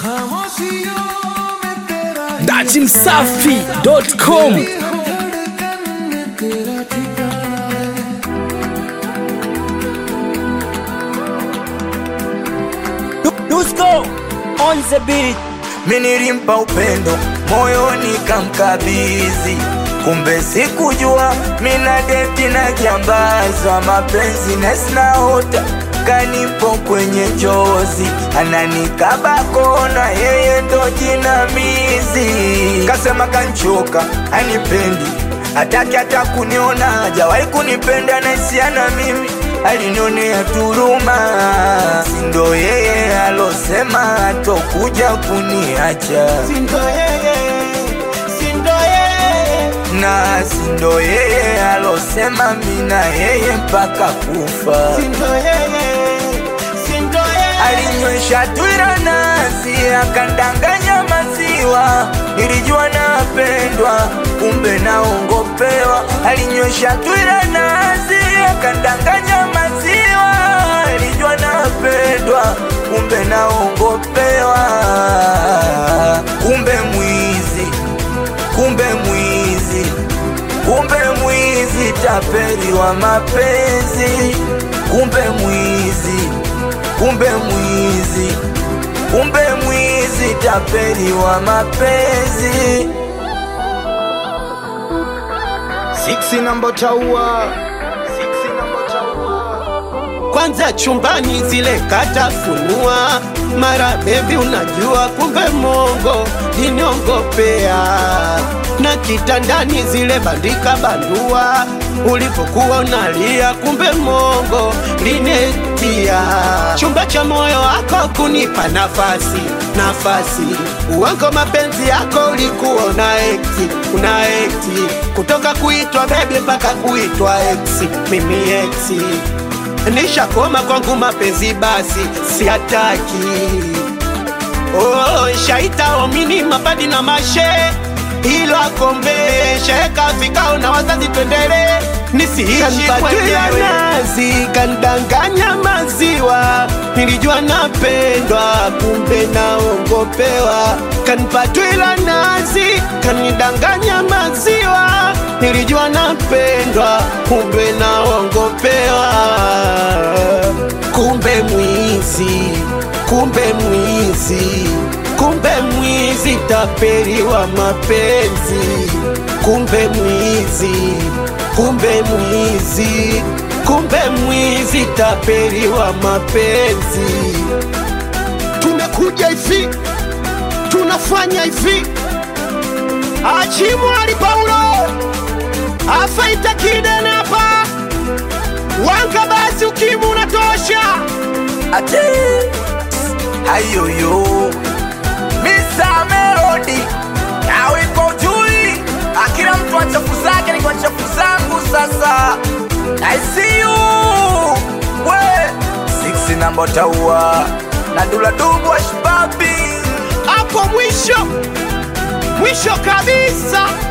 datimsafi.com Dusko on the beat. Minilimpa upendo moyoni kamkabizi, kumbe sikujua mina deti na jambaza mapenzi nesinaota kanipo kwenye chozi ananikaba kona, yeye ndo jinamizi. Kasema kanchoka anipendi, hataki hata kuniona, hajawahi kunipenda naisiana mimi alinionea turuma, sindo yeye alosema atokuja kuniacha, Sindo yeye, sindo yeye. na sindo yeye alosema mina yeye mpaka kufa. Sindo yeye, sindo yeye. Alinywesha twira nasi akandanganya maziwa, nilijua napendwa, kumbe naongopewa. Alinywesha twira nasi akandanganya maziwa, nilijua napendwa, kumbe naongopewa. Kumbe mwizi, kumbe mwizi, kumbe mwizi, tapeli wa mapenzi, kumbe mwizi kumbe mwizi, kumbe mwizi, tapeli wa mapenzi. Siksi namba taua kwanza chumbani zile katafunua mara bebi unajua kumbe mongo liniongopea na kitandani zile bandika bandua ulipokuwa unalia kumbe mongo linetia chumba cha moyo wako kunipa nafasi nafasi uwango mapenzi yako ulikuwa una ekti una ekti kutoka kuitwa bebi mpaka kuitwa eksi mimi eksi nishakoma kwangu mapenzi basi siataki oh, shaita omini mapadi na mashe ilo akombe sheka vikao na wazazi twendele nisiishi nazi kandanganya maziwa nilijua napendwa kumbe naongopewa kanipatwila nazi kanidanganya maziwa nilijua napendwa kumbe naongopewa kumbe mwizi kumbe mwizi kumbe mwizi tapeli wa mapenzi kumbe mwizi kumbe mwizi kumbe mwizi tapeli wa mapenzi tunakuja hivi tunafanya hivi achimwali paulo afaita kidenapa wanga basi ukimu unatosha Ati hayoyo Mr. Melody nawe iko jui, akila mtu wa chafu zake ni kwa chafu zangu. Sasa I see you we six namba taua na dula dubu wa shibabi hapo mwisho mwisho kabisa